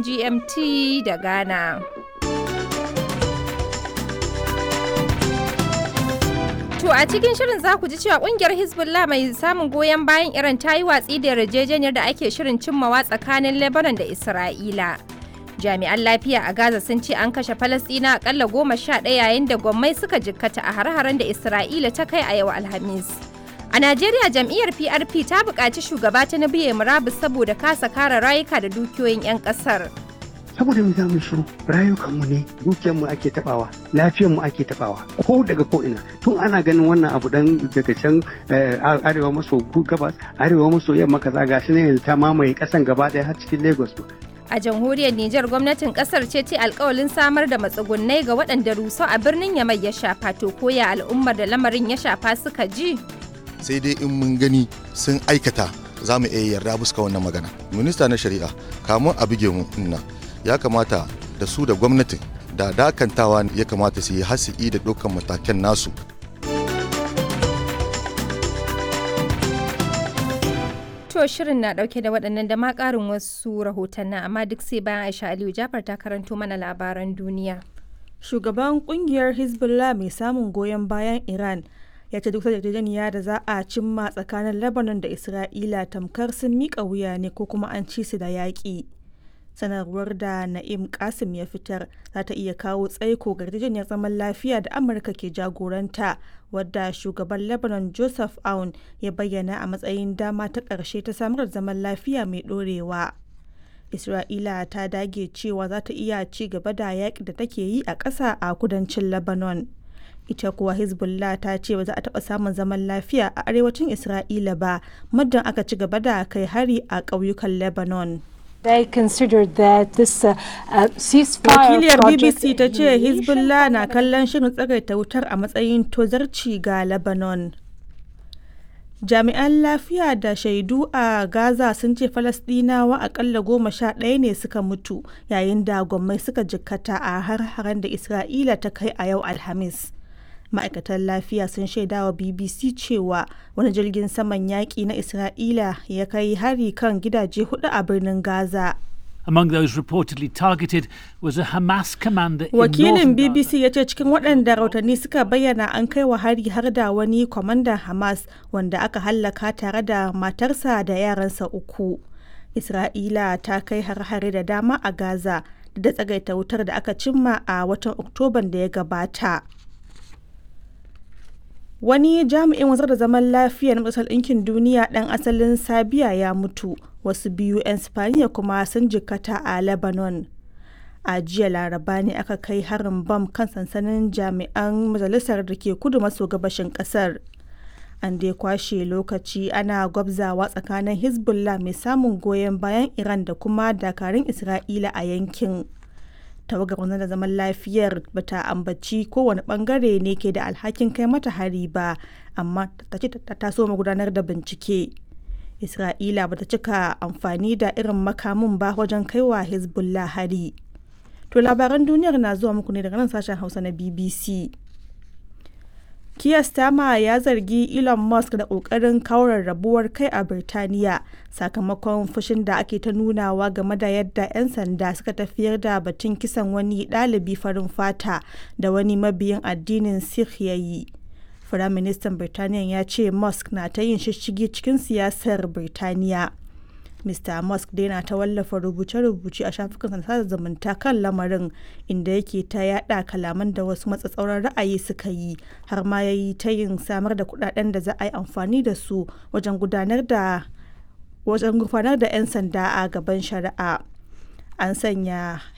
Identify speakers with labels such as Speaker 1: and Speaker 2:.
Speaker 1: GMT da Ghana. To a cikin shirin za ku ji cewa kungiyar Hezbollah mai samun goyon bayan Iran ta yi watsi da yarjejeniyar da ake shirin cimmawa tsakanin Lebanon da Isra'ila. Jami'an lafiya a Gaza sun ce an kashe Falasɗina akalla goma sha ɗaya yayin da gwammai suka jikkata a hare-haren da Isra'ila ta kai a yau Alhamis. A Najeriya jam'iyyar PRP ta buƙaci shugaba Tinubu ya murabus saboda kasa kare rayuka da dukiyoyin 'yan ƙasar.
Speaker 2: saboda mu za mu shiru rayukanmu ne dukiyarmu ake tabawa lafiyarmu ake tabawa ko daga ko ina tun ana ganin wannan abu dan daga can arewa maso gabas arewa maso yamma kaza gashi ne yanzu ta mamaye kasan gaba daya har cikin lagos
Speaker 1: A jamhuriyar Nijar gwamnatin kasar ce ce alkawalin samar da matsugunnai ga waɗanda rusau a birnin Yamai ya shafa to koya al'ummar da lamarin ya shafa suka ji.
Speaker 3: Sai dai in mun gani sun aikata za mu iya yarda buska wannan magana. Minista na shari'a kamun a buge mu nan ya kamata da su da gwamnatin da dakantawa ya kamata su yi hasi'i da dukkan matakan nasu
Speaker 1: To shirin na dauke da waɗannan da ma ƙarin wasu rahotannin amma duk sai bayan Aisha Aliyu Jafar ta karanto mana labaran duniya.
Speaker 4: Shugaban kungiyar Hezbollah mai samun goyon bayan Iran ya ce duk yarjejeniya da za a cimma tsakanin Lebanon da Isra'ila tamkar sun miƙa wuya ne ko kuma an ci su da yaƙi. sanarwar da na'im kasim ya fitar za ta iya kawo tsaiko ga yarjejeniyar zaman lafiya da amurka ke jagoranta wadda shugaban lebanon joseph aun ya bayyana a matsayin dama ta ƙarshe ta samar da zaman lafiya mai ɗorewa isra'ila ta dage cewa za ta iya ci gaba da yaƙi da take yi a ƙasa a kudancin lebanon ita kuwa hezbollah ta ce ba za a taɓa samun zaman lafiya a arewacin isra'ila ba muddin aka ci gaba da kai hari a ƙauyukan lebanon
Speaker 5: They considered that this uh, uh, ceasefire
Speaker 4: Wakiliyar
Speaker 5: project
Speaker 4: BBC ta ce Hezbollah na kallon shirin tsagaita wutar a matsayin tozarci ga Lebanon. Jami'an lafiya da shaidu a Gaza sun ce Falasɗinawa akalla goma sha ɗaya ne suka mutu yayin da gwammai suka jikkata a har-haren da Isra'ila ta kai a yau Alhamis. ma'aikatan lafiya sun shaida wa bbc cewa wani jirgin saman yaƙi na isra'ila ya kai hari kan gidaje hudu a birnin gaza
Speaker 6: Among those reportedly targeted was a Hamas commander in
Speaker 4: wakilin
Speaker 6: northern
Speaker 4: bbc ya ce cikin waɗanda rautanni suka bayyana an kai wa hari har da wani kwamandan hamas wanda aka hallaka tare da matarsa da yaransa uku isra'ila ta kai har-hare da dama a gaza da tsagaita wutar da aka cimma a watan oktoban da ya gabata Wani jami'in wanzar da zaman lafiya na Majalisar Ɗinkin Duniya ɗan asalin Sabiya ya mutu, wasu biyu 'yan Spaniya kuma sun jikkata a Lebanon. A jiya laraba ne aka kai harin bam kan sansanin jami'an majalisar da ke kudu maso gabashin ƙasar. An dai kwashe lokaci ana gwabzawa tsakanin Hezbollah mai samun goyon bayan Iran da kuma dakarun Isra'ila a yankin. tawagar wanzar da zaman lafiyar bata ambaci kowane bangare ne ke da alhakin kai mata hari ba amma ta ce ta taso gudanar da bincike isra'ila bata cika amfani da irin makamin ba wajen kaiwa hezbollah hari to labaran duniyar na zuwa muku ne daga nan sashen hausa na bbc Keir Starmer ya zargi Elon Musk da ƙoƙarin kaurar rabuwar kai a Birtaniya sakamakon fushin da ake ta nunawa game da yadda 'yan sanda suka tafiyar da batun kisan wani ɗalibi farin fata da wani mabiyin addinin Sikh ya yi. Firaministan Birtaniya ya ce Musk na ta yin shishigi cikin siyasar Birtaniya. Mr. Musk dai na ta wallafa rubuce-rubuce a shafukan sada zumunta kan lamarin inda yake ta yada kalaman da wasu matsatsauran ra'ayi suka yi har ma ya yi ta yin samar da kudaden da za a yi amfani da su wajen gudanar da wajen gudanar da 'yan sanda a gaban shari'a. An sanya